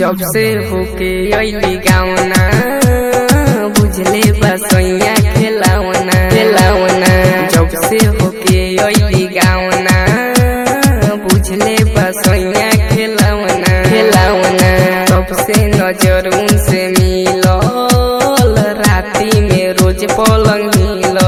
जब से होके अइली गावना बुझले बसैया खेलावना खेलावना जब से होके अइली गावना बुझले बसैया खेलावना खेलावना तब से नजर उनसे मिलल राती में रोज पलंग हिलल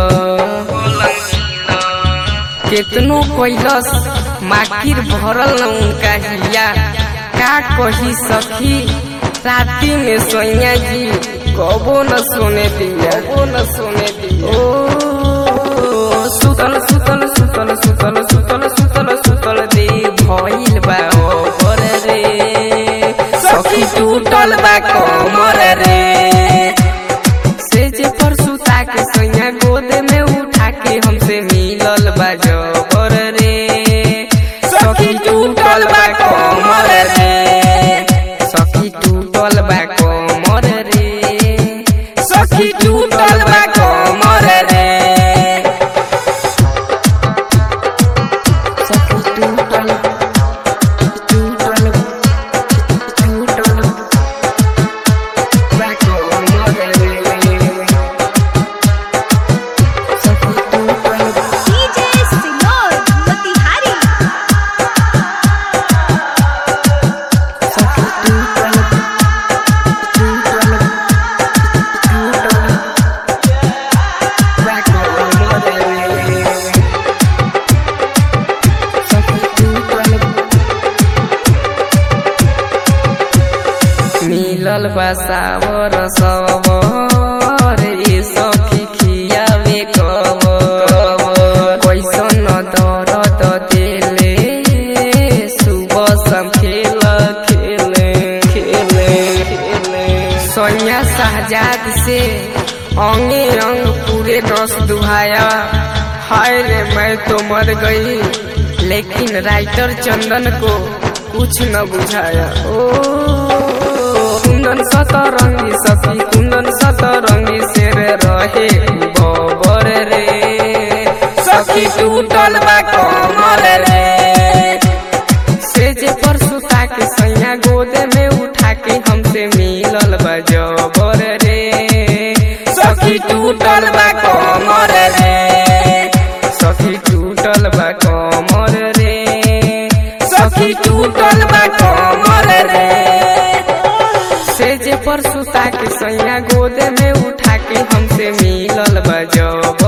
केतनो कैलस माकिर भरल न उनका हिया का कही सखी राती में सोइया जी कबो न सोने दिया कबो न सोने दिया ओ सुतल सुतल सुतल सुतल सुतल सुतल सुतल दे भइल बा ओपर रे सखी टूटल बा कमर रे से जे पर सुता के सोइया गोद में उठा के हमसे मिलल बा जबर रे सखी टूटल बा कमर रे सखी टूटल बा कमर रे सखी टूटल बा कमर रे सखी टूटल टूटल टूटल बा कमर रे सखी टूटल DJ Sinor Motihari सखी टूटल टूटल टूटल बा कमर रे सखी टूटल मिलल बसावर सवर ए सखी खियावे कवर कैसन दरद देले सुबह सम खेल खेले खेले खेले सोनिया शहजाद से अंगे अंग पूरे रस दुहाया हाय रे मैं तो मर गई लेकिन राइटर चंदन को कुछ न बुझाया ओ कुंदन सतरंगी सखी कुंदन सतरंगी शेर रहे बबर रे सखी टूटल बा कमर रे से जे पर सुता के सैया गोद में उठा के हमसे मिलल बा जबर रे सखी टूटल बा कमर रे सखी टूटल बा कमर रे सखी टूटल बा कमर रे से जे पर सुता के सैया गोद में उठा के हमसे मिलल बा जबर